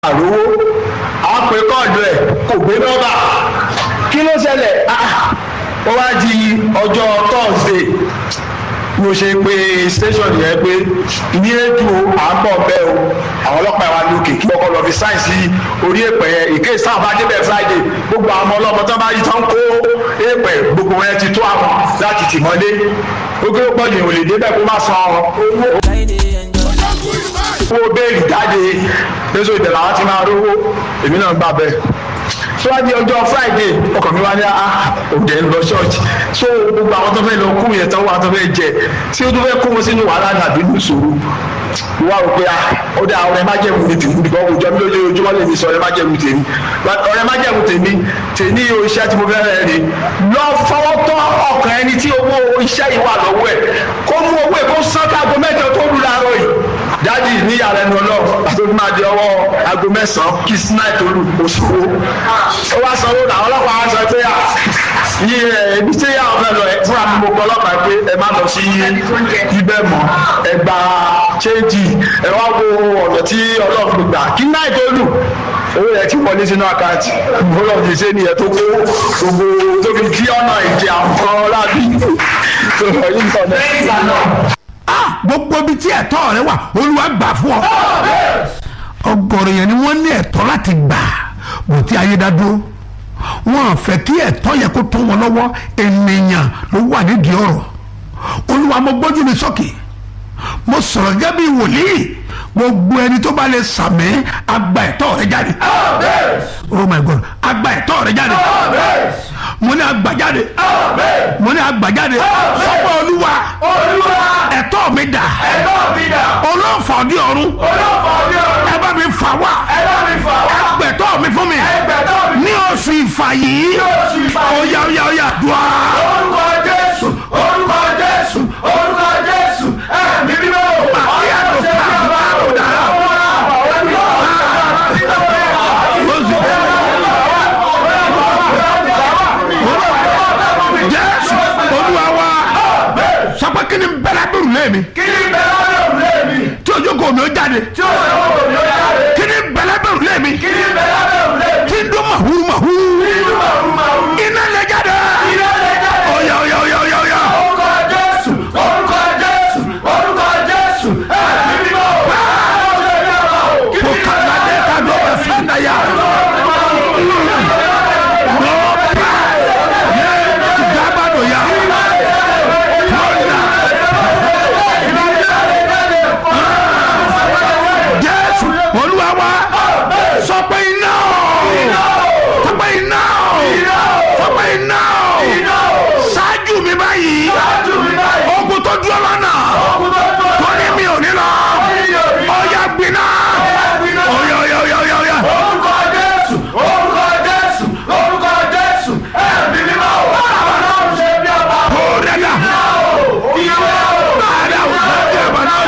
àrówó àwọn pè kọ́ọ̀dù ẹ̀ kò gbé nọ́mbà kí ló ṣẹlẹ̀ ó wá di ọjọ́ Thursday mo ṣe pé station yẹn pé ní ètò à ń bọ̀ bẹ́ẹ̀ o àwọn ọlọ́pàá wa lókè kí ọkọ̀ lọ fi sáìsì orí èpè yẹn ìké sáà bá débẹ̀ Friday gbogbo àwọn ọmọ ọlọ́mọ tó bá yí tán kó èpè gbogbo wọn ti tó àwọn láti tì mọ́lé ó gbé pọ̀jù ìwòlè débẹ̀ kó má san owó owó béèlì jáde lóṣù ìdẹ̀lẹ̀ àwọn ti máa rówó èmi náà gbà bẹ́ẹ̀ síwájú ọjọ́ friday ọkàn mi wá ní òde ń lọ ṣọ́ọ̀ṣì so gbogbo àwọn tó fẹ́ lọ kú yẹn tán wà tó fẹ́ jẹ tí ó tó fẹ́ kó wọn sínú wàhálà nàbí nìṣòro wá rò pé ó dá ọ̀rẹ́ májẹ̀mú mi tèmi bìkọ́ òjò mi lójoojúmọ́ lè mi sọ ọ̀rẹ́ májẹ̀mú tèmi ọ̀rẹ́ májẹ̀mú tèmi tèmi o iṣẹ́ tí mo fẹ́ rẹ̀ rí lọ fọwọ́ tọ́ ọkàn ẹni tí owó iṣẹ́ yìí wà lọ́wọ́ ẹ̀ kó mú owó ẹ̀ kó sán kágo mẹ́jọ tó rú láàárọ̀ yìí dájì ní yàrá ẹnu ọlọ́run àtòkù máa di ọwọ́ aago mẹ́sàn-án kí sinai tó lù oṣù wo ó wá sanwó làwọn ọlọ́pàá wá sọ pé à yí ẹ ibi tí yàrá ọ̀fẹ́ lọ ẹ fúnra mi mo kọ ọlọ́pàá pé ẹ má lọ sí ibẹ̀ mọ́ ẹ gba chéńjì ẹ wá wo ọ̀nà tí ọlọ́run gbà kí náà tó lù owó yẹn ti wọlé sínú àkáǹtì bọ́lọ̀ ti ṣe nìyẹn tó kó gbogbo tó fi kí ọ̀nà ìdí àwọn lábí tó lọ yí nǹkan náà gbogbo ibi tí ẹ̀tọ́ rẹ wà olúwa gbà fún ọ. ọ̀gọ̀rọ̀ yẹn ni wọ́n ní ẹ̀tọ́ láti gbà bó ti ayé dá dúró wọn fẹ́ kí ẹ̀tọ́ yẹ kó tó wọn lọ́wọ́ ènìyàn ló wà nídìí ọ̀rọ̀ olúwa mo gbójú mi sókè mo sọ̀rọ̀ gẹ́gẹ́ bí wòlíì gbogbo ẹni tó bá lè sàmì agba ẹ̀tọ́ rẹ jáde oh my god agba ẹ̀tọ́ rẹ jáde mo ní agba jáde mo ní agba jáde sọ́kọ̀ olúwa ẹ̀tọ́ mi dà olóòfà ọdí ọ̀run ẹ bá mi fà wá ẹgbẹ̀tọ́ mi fún mi ní oṣù ìfà yìí oya oya oya dùá. orúkọ jésù orúkọ jésù orúkọ jésù ẹ̀mí mímọ́ ọ̀yà tó ṣe bí ọba ọ̀dà jésù olúwa wa sọpẹ́ kí ni bẹ́lá bẹ̀rù lẹ́mi kí ni bẹ́lá bẹ̀rù lẹ́mi tí ojú kò mi ó jáde tí ó yẹ kó mi ó jáde kí ni bẹ́lá bẹ̀rù lẹ́mi kí ni bẹ́lá bẹ̀rù lẹ́mi tí ń dún màhúrú màhúrú nínú màrú màrú iná lè jáde iná lè jáde oya oya oya oya oya orúkọ jésù orúkọ jésù orúkọ jésù ẹ̀mí mímọ́ ọ̀yà tó ṣe bí ọba ò kí kò ni kàlá dé ká ló bẹ fún daya dábàdò ya jésù olúwa wa sọ pé iná sọ pé iná sọ pé iná ṣáájú mi báyìí ogun tó dúró lọ́nà tó ní mi ò ní lọ ọ̀yà gbiná ọ̀yà ọ̀yà ọ̀yà ọ̀yà ọ̀yà. orúkọ jésù orúkọ jésù orúkọ jésù ẹ̀mí mímọ́ àwọn náà ṣe bí ọba Kórẹ́dà. ìwé Bàdà òkúta ẹ̀bà náà.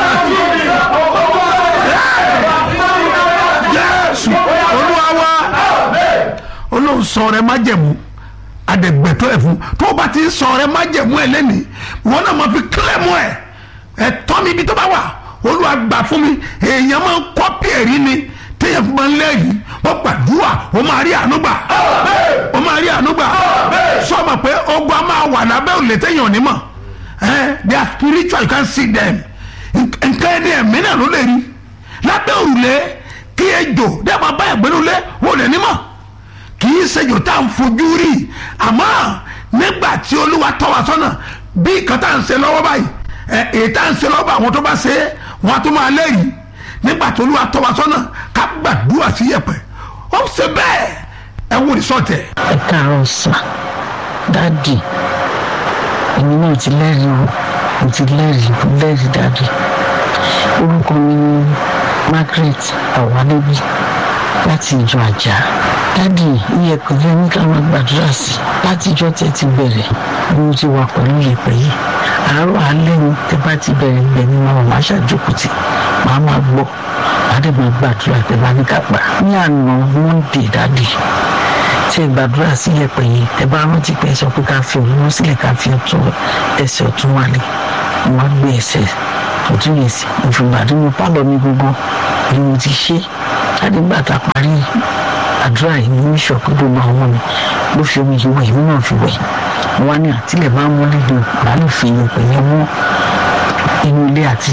Jésù olúwa wa. Olóhùn sọ rẹ májẹ̀mú adẹ̀gbẹ̀tọ́ ẹ̀ fún tó o bá ti ń sọ rẹ májẹ̀mú ẹ̀ lẹ́nìí wọn náà máa fi kílẹ̀ mú ẹ̀ ẹ̀tọ́ mi ibi tó bá wà olúwa gbà fún mi èèyàn máa ń kọ́pì ẹ̀rí ni téèyàn fún máa ń lẹ́yìn wọ́n gbàdúrà ó máa rí àánú gbà ó máa rí àánú gbà sọ ma pé ogun a máa wà lábẹ́ òlè téèyàn ò ní mọ̀ ẹ́ they are spiritual you can see them nǹkan ẹni ẹ̀mí náà ló lè rí lábẹ́ òrùlé kí ejò dẹ́ máa bá ẹ̀gbẹ́ lólé wò lè ní mọ̀ kì í ṣèjò tá à ń fojú rí àmọ́ nígbà tí olúwa tọ́ wa sọ́nà bí nǹkan tá à ń ṣe lọ́wọ́ báyìí ẹ èyí tá à ń ṣe lọ́wọ́ bá àwọn tó bá ṣe é wọn á tó máa lẹ́yìn nígbà tí olúwa tọ́ wa sọ́nà ká gbàdúrà sí yẹ̀pẹ̀ ó ṣe bẹ́ẹ̀ ẹ wò ní sọ́tẹ̀. ẹ káàárọ̀ sà dáàdì èmi náà ti lẹ́rìí o mo ti lẹ́rìí mo lẹ́rìí dáàdì orúkọ mi ni Margaret Awalebi láti ìjọ àjà dáàdì iye kan fẹ́ ní ká máa gbàdúrà sí láti ìjọ tẹ́ ti bẹ̀rẹ̀ bí mo ti wà pẹ̀lú ìyẹ̀pẹ̀ yìí àárọ̀ alẹ́ ni tẹ́ bá ti bẹ̀rẹ̀ ibẹ̀ ni màá máa ṣàjókòtì màá máa gbọ́ màá dẹ̀ máa gbàdúrà tẹ́ bá ní ká gbà ní àná Monday dáàdì tí ẹ gbàdúrà sí yẹ̀pẹ̀ yìí ẹ bá rántí pé ẹ sọ pé ká fi òun sílẹ̀ ká fi ọ̀tún ẹsẹ̀ ọ̀tún wálé wọn á gbé ẹsẹ̀ ọ̀tún yẹn sí ìfìgbà tí mo pálọ̀ mi gbogbo ni mo ti ṣe dáàdi nígbà tá a parí àdúrà yìí ní ṣọ̀pù gbogbo àwọn mi ló fi omi yìí wẹ̀ èmi náà fi wẹ̀ mo wá ní àtìlẹ̀ máa ń mú lílo màá lè fi ìyẹn pẹ̀lú mú inú ilé àti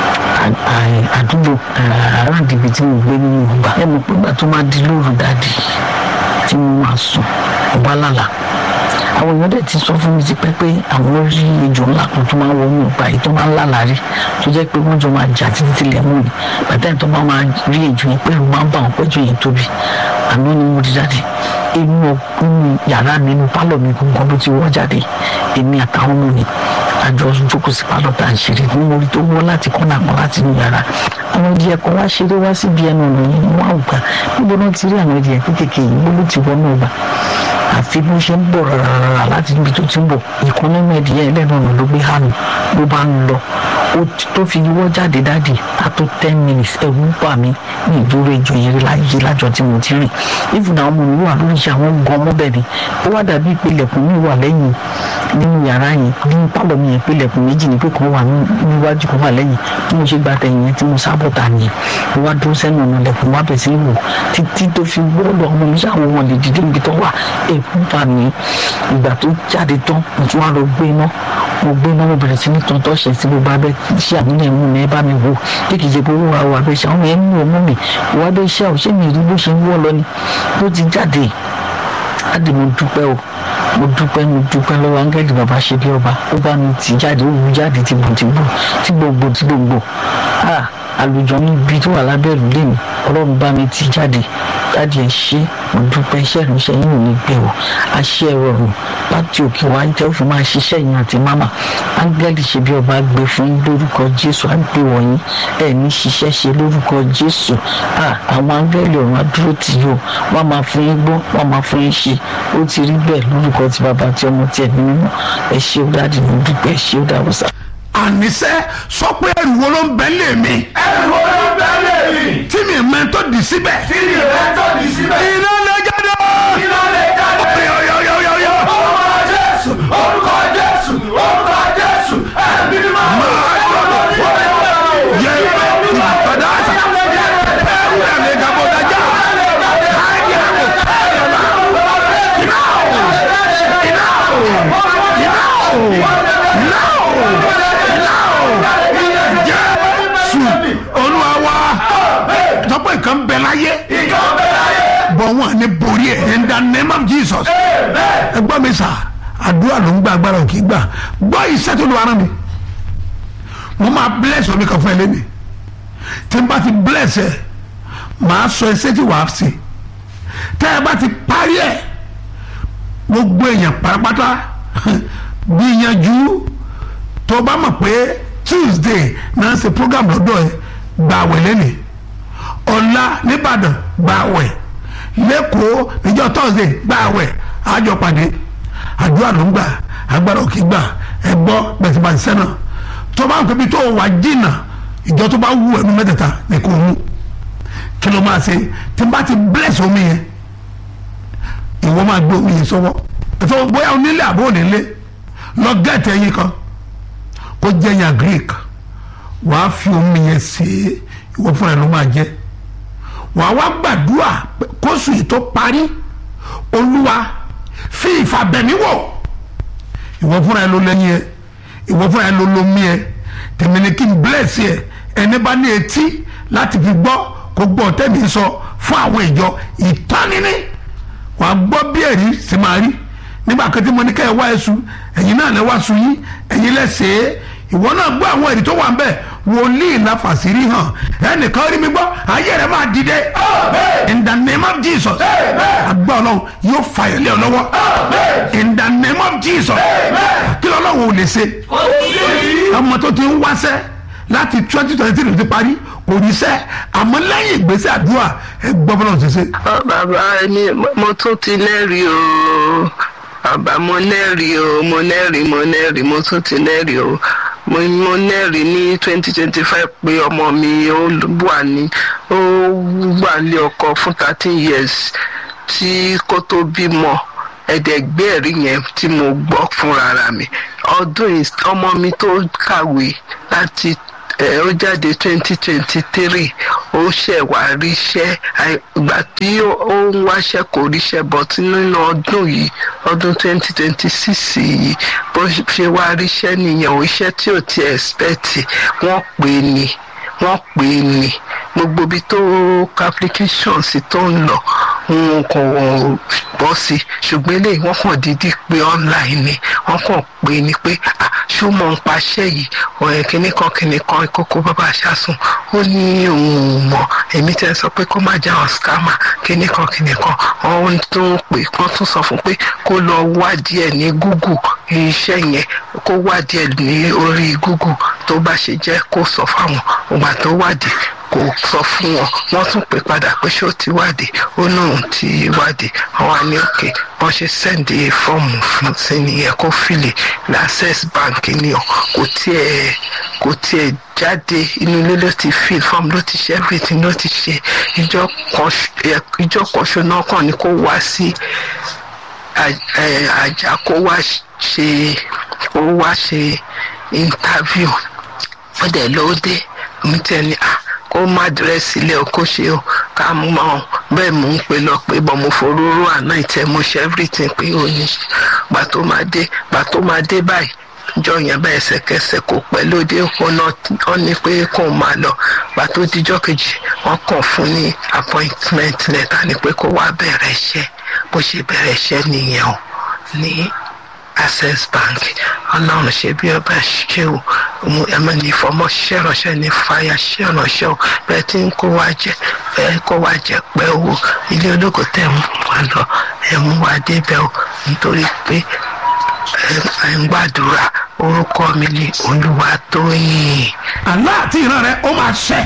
àdúgbò aráàlú ibi tí mo gbé nínú ọgbà ẹ mọ̀ pé ìgbà tó máa di lóru dáàdi tí mo máa sùn ọba lálà àwọn èèyàn dẹ̀ ti sọ fún mi ti pẹ́ pé àwọn rí ejò ńlá kan tó máa ń wọnú ọgbà yìí tó máa ń lálàá rí tó jẹ́ pé wọ́n jọ máa jà títí tilẹ̀ mú mi bàtà tó bá máa rí ejò yẹn pẹ̀lú máa ń bá wọn pẹ́jọ yẹn tóbi àná ni mo di jáde inú ọkùnrin yàrá mi inú pálọ̀ mi gbọ̀ngàn ló ti wọ́ jáde èmi àtàwọn ọmọ mi àjọ jókòó sí pálọ̀ tá à ń ṣeré ní mo rí tó wọ́ láti kọ́nà kan láti inú yàrá àwọn ìdí ẹ̀kọ́ wá ṣeré wá síbi ẹnu ọ̀nà yìí wọ́n á gbà níbo náà ti rí àwọn ìdí ẹ̀kọ́ kékeré yìí bó ló ti wọ́n náà gbà àfi bí ó ṣe ń bọ̀ rárá láti ibi tó ti ń bọ̀ ìkan nínú ẹ̀dìyẹ ẹlẹ́nu ọ̀nà ló gbé hànú ló bá ń lọ ó tó fi yíwọ́ jáde dáàdì á tó ten minutes ẹ̀rù ń bà mí ní ìdúró ìjọ yẹn rí láyé lájọ tí mo ti rìn even àwọn ọmọ mi wà lórí iṣẹ́ àwọn gan ọmọ bẹ́ẹ̀ ni ó wá dàbí pé ilẹ̀kùn mi wà lẹ́yìn nínú yàrá yẹn ní pálọ̀ mi yẹn pé ilẹ̀kùn méjì ni pé kan wà níwájú kan wà lẹ́yìn bí mo ṣe gba tẹ̀yìn yẹn tí mo sábọ̀ ta nìyẹn mo wá dúró sẹ́nu ọ̀nà ilẹ̀kùn wá bẹ̀ sí wò títí tó fi gbọ́dọ̀ ọmọ mi ṣàwọn wọn lè dìde níbi tó wà èkú bá mi ìgbà tó jáde tán mo tún wá lọ gbé iná mo gbé iná mo bẹ̀rẹ̀ sí ní tọ́ntọ́ ṣe sí gbogbo abẹ́ ṣé àmúlẹ̀ ẹ̀mú mi ẹ bá mi wò bí kì í ṣe pé owó wa wà bẹ́ẹ̀ ṣe àwọn ẹ̀mú ọmọ mi wà bẹ́ẹ̀ ṣe àwòṣe mi rí bó ṣe ń wọ́ lọ ni bó ti jáde láti mo dúpẹ́ o mo dúpẹ́ mo dúpẹ́ lọ́wọ́ áńgẹ́lì bàbá ṣe bí ọba ó bá mi tì jáde ó wù jáde tí gbò tí gbò tí gbogbo tí gbogbo àlùjọ níbi tó wà lábẹ́ ìlú lèmi ọlọ́run bá mi tì jáde jáde ẹ̀ ṣe mo dúpẹ́ iṣẹ́ ìrìnsẹ̀ yìí ò ní gbé o àṣẹ rọrùn láti òkè wá ń tẹ́ ó fi máa ṣiṣẹ́ yìí àti máma áńgẹ́lì ṣe bí ọba gbé fún yín lórúkọ jésù á gbé wọ̀nyí ẹ̀ ní ṣiṣẹ́ ṣe lórúkọ jésù àwọn áńgẹ́lì ọ̀run adúró tì yóò wọ́n máa fún yín gbọ́ wọ́n máa fún yín ṣe ó ti rí bẹ́ẹ̀ lórúkọ ti bàbá tí ọmọ tí ẹ̀mí mímọ́ ẹ ṣé ó dáàdì mo dúpẹ́ ẹ ṣé ó dàbọ̀ sá. àníṣe sọ pé ẹrù wo ló ń bẹ lé mi ẹrù wo ló ń bẹ lé mi. tí mi mẹ́tọ́ dì síbẹ̀ tí mi rẹ̀ tó di síbẹ̀. iná lè jáde. iná lè jáde. yọ̀yọ̀yọ̀yọ̀. orúkọ jésù orúkọ jésù orúkọ jésù ẹ̀mí mímọ́. yẹ ìbàdàn àṣà ẹrù ẹ̀ lè gàbọ̀ dájà. ayé ẹ̀rù iná o iná o iná o iná o iná o jésù olúwa wa sọ pé nǹkan bẹ láyé ìjọ bẹ̀rẹ̀ ayé. bọ̀ wọn ní borí ẹ̀ in the name of jesus ẹ gbọ́ mi sà àdúrà ló ń gba agbára òkè gbà gbọ́ iṣẹ́ tó lu ara mi mo máa bless omi kan fún ẹ lẹ́nu tí n bá ti bless ẹ màá sọ ẹsẹ̀ tí wàá ṣe tẹ́ ẹ bá ti parí ẹ gbogbo èèyàn pátápátá gbìyànjú tó o bá mọ̀ pé tuesday náà ṣe program lọ́dọ̀ ẹ gbà wẹ̀ lẹ́nu ọ̀la nìbàdàn gbà wẹ̀ lẹ́kọ̀ọ́ níjọ́ thursday gbà wẹ̀ àjọ pàdé àdúrà ló ń gbà agbára òkè gbà ẹ gbọ́ bẹ̀sibàṣẹ sẹ́nà tó bá ń pẹ́ bí tó wà jìnnà ìjọ tó bá wù ẹnu mẹ́tẹ̀ẹ̀ta ní kò mú kí ló máa ṣe tí n bá ti bless omi yẹn ìwọ máa gbé omi yẹn sọ́wọ́ ẹ̀fọ́ bóyá onílé àbó onílé lọ gẹ́ẹ̀tì ẹyin kan kó jẹ́ yàn greek wàá fi omi yẹn sí ìwọ fúnra ẹ̀ ló máa jẹ́ wàá wá gbàdúrà pé kóṣù yìí tó parí olúwa fi ìfàbẹ̀mí wò ìwọ fúnra ẹ ló lẹ́yìn ẹ ìwọ fúnra ẹ ló lomi ẹ tèmi ni kí n bless ẹ ẹni bá ní etí láti fi gbọ́ kó gbọ́ tẹ́mi sọ fún àwọn ìjọ ìtọ́nini wàá gbọ́ bí ẹ̀rí sì máa rí nígbà kan tí mo ní ká ẹ wá ẹ̀sùn ẹ̀yin náà lẹ wá sùn yín ẹ̀yin lẹ́sẹ̀ẹ́ ìwọ náà gbọ́ àwọn ẹ̀rí tó wà ń bẹ̀ wòlíì la fàṣírí hàn ẹnìkan rí mi gbọ́ ayé rẹ̀ máa dìde in the name of jesus agbá ọlọ́run yóò fàyè lé ọ lọ́wọ́ in the name of jesus kí lọ́lọ́run ò lè ṣe ọmọ tó ti ń wáṣẹ́ láti twenty twenty three ti parí kò ní sẹ́ àmọ́ lẹ́yìn ìgbésẹ̀ àdúrà ẹ gbọ́ bọ́lá ṣe ṣe. Ọ, bàbá mi mo tún ti lẹ́rìí o bàbá mo lẹ́rìí o mo lẹ́rìí mo lẹ́rìí mo tún ti lẹ́rìí o mo mo lẹ́rìí ní twenty twenty five pé ọmọ mi ó wà ní ó wà ní ọkọ fún thirteen years tí kò tó bímọ ẹ̀ẹ́dẹ̀gbẹ́ ẹ̀rí yẹn tí mo gbọ́ fúnra ra mi ọdún yìí ọmọ mi tó kàwé láti ẹ ó jáde twenty twenty three ó ṣẹ̀ wá ríṣẹ́ àì- ìgbà tí ó ó ń wáṣẹ́ kò ríṣẹ́ but nínú ọdún yìí ọdún twenty twenty six yìí bó ṣe wá ríṣẹ́ nìyẹn ò iṣẹ́ tí ò ti expect wọ́n pè é ní wọ́n pè é ní gbogbo ibi tó application sí tó ń lọ wọn kò bọ́ sí ṣùgbọ́n eléyìí wọ́n kàn dídí pé online ni wọ́n kàn pè é ní pé ah ṣó mọ̀ ń paṣẹ́ yìí ọ̀rẹ́ kìnnì kan kìnnì kan ìkókó bàbá aṣáṣun ó ní òun ò mọ̀ èmi tẹ́ sọ pé kó má já ọ̀ scammer kìnnì kan kìnnì kan ọ̀hún tó ń pè kán tún sọ fún pé kó lọ wádìí ẹ̀ ní google iṣẹ́ yẹn kó wádìí ẹ̀ ní orí google tó bá ṣe jẹ́ kó sọ fáwọn ògbà tó wádìí kò sọ fún wọn wọn tún pè padà pé ṣé ó ti wádìí ó náà ti wádìí àwọn àní òkè wọn ṣe sẹ́ǹdì fọ́ọ̀mù fún sí nìyẹn kó fìlè ní access bank ni ọ kò tiẹ̀ kò tiẹ̀ jáde inú ilé ló ti fill form ló ti ṣe everything ló ti ṣe ìjọ kan ṣ- ẹ- ìjọ kan ṣo náà kàn ní kó wá sí à- ẹ, àjà kó wá ṣe kó wá ṣe interview ó dẹ̀ ló dé mi tẹ́ ni ah kó má dírẹ́sì ilé o kó ṣe o ká mú ma ọ bẹ́ẹ̀ mò ń pè lọ pé bọ́ mo foróró àná ìtẹ́ mo ṣe everything pé ó ní gbà tó máa dé gbà tó máa dé báyìí jọ yẹn bá ẹsẹ̀kẹsẹ̀ kò pẹ́ lóde ọ̀nà wọn ní pé kó o máa lọ gbà tó dijọ́ kejì wọ́n kàn fún ní appointment letter ni pé kó wá bẹ̀rẹ̀ iṣẹ́ bó ṣe bẹ̀rẹ̀ iṣẹ́ nìyẹn o ní access bank ọlọ́run ṣe bí ọba ṣe o mo ẹ máa ní ìfọmọ ṣiṣẹ́ ránṣẹ́ ní fàyà ṣiṣẹ́ ránṣẹ́ o bẹ́ẹ̀ tí ń kó wa jẹ bẹ́ẹ̀ kó wa jẹ pẹ́ owó ilé ológo tẹ̀ ń wá lọ ẹ̀ ń wá débẹ̀ o nítorí pé ẹ̀ ń gbàdúrà orúkọ mi ni Olúwatóyìn. àlá àti ìran rẹ ó máa ṣẹ.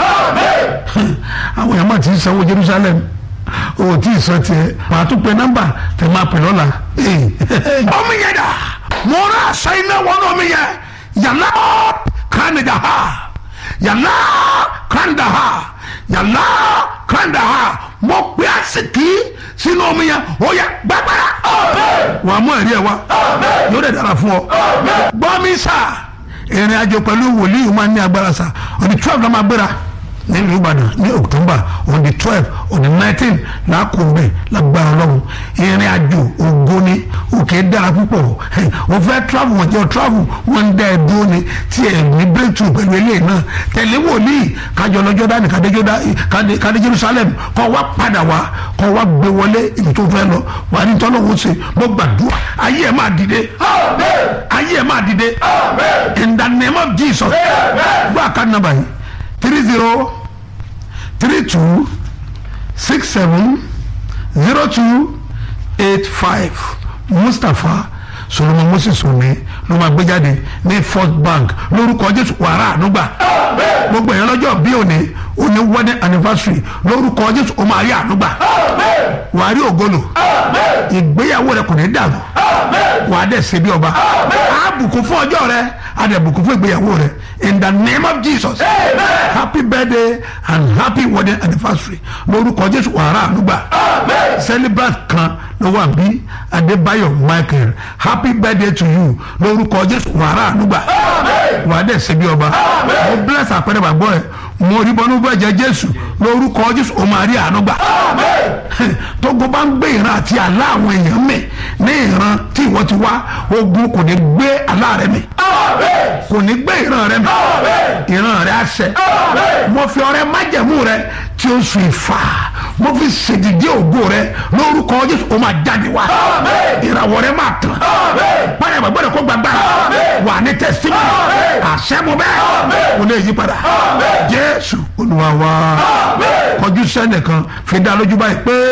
àwọn èèyàn máa ti ń sanwó Jerusalem o tí ì sọ tiẹ̀ màá tún pe nọ́mbà tẹ máa pè lọ́la. omi yẹn dà mo rà aṣọ iná wọnú omi yẹn yàrá kánidà ha yàrá kánidà ha yàrá kánidà ha mo pe àsìkí sínú omi yẹn ó yẹ gbàgbára. wàá mú ẹ̀rí ẹ̀ wá yóò dẹ̀ dára fún ọ. gbọ́ mi sá ìrìn àjò pẹ̀lú wòlíì máa ní agbára sa on the twelve la máa gbéra nílùú ìbàdàn ní october on the twelve on the nineteen làákùnbẹ lágbára ọlọ́run ìrìn àjò ògo ni òkè dára púpọ̀ o fẹ́ travel wọ́n jẹ́ o travel wọ́n ń dá ẹ dúró ni tí ẹ ní breakthrough pẹ̀lú eléyìí náà tẹ̀lé wòlíì kájọ lọ́jọ́ dání kádé jerusalem kọ́ wá padà wá kọ́ wá gbé wọlé ibi tó fẹ́ lọ wà ní tọ́lọ́wọ́ sí mo gbàdúrà ayé ẹ̀ máa dìde ayé ẹ̀ máa dìde in the name of jesus gbọ́ àká nàbà yìí three zero three two six seven zero two eight five mustapha solomon moses omi ló máa gbé jáde ní first bank lórúkọ jésù wàrà ànúgbà gbogbo èèyàn lọ́jọ́ bí òní òní wedding anniversary lórúkọ jésù ó máa rí ànúgbà wàá rí ògolo ìgbéyàwó rẹ kò ní dàrú wàá dẹ̀ ṣe bí ọba á bùkún fún ọjọ́ rẹ á dẹ̀ bùkún fún ìgbéyàwó rẹ in the name of jesus happy birthday and happy wedding anniversary lórúkọ jésù wàrà ànúgbà celebrant kan ló wà bí adébáyọ̀ michael happy birthday to you lórúkọ jésù wàrà ànúgbà wàá dẹ̀ ṣe bí ọba mo bless àpẹẹrẹ bàgbọ́ ẹ mo rí bọ́nú bẹ́ẹ̀ jẹ́ jésù lórúkọ jésù ó máa rí ànúgbà tógo bá ń gbé ìran àti àlá àwọn èèyàn mì ní ìran tí ìwọ ti wá ogun kò ní gbé àlá rẹ mì kò ní gbé ìran rẹ mì ìran rẹ á ṣẹ mo fi ọrẹ májẹ̀mú rẹ tí ó sùn ìfà mo fi ṣèdìdí ògo rẹ lórúkọ jésù ó máa jáde wá ìràwọ̀ rẹ máa tàn báyọ̀ bàbá rẹ kó gbàgbára wà ní tẹ̀símì àṣẹ mo bẹ́ẹ̀ kò lè yí padà jésù olúwa wa kọjú sẹ́nìkan fi dá lójú báyìí pé.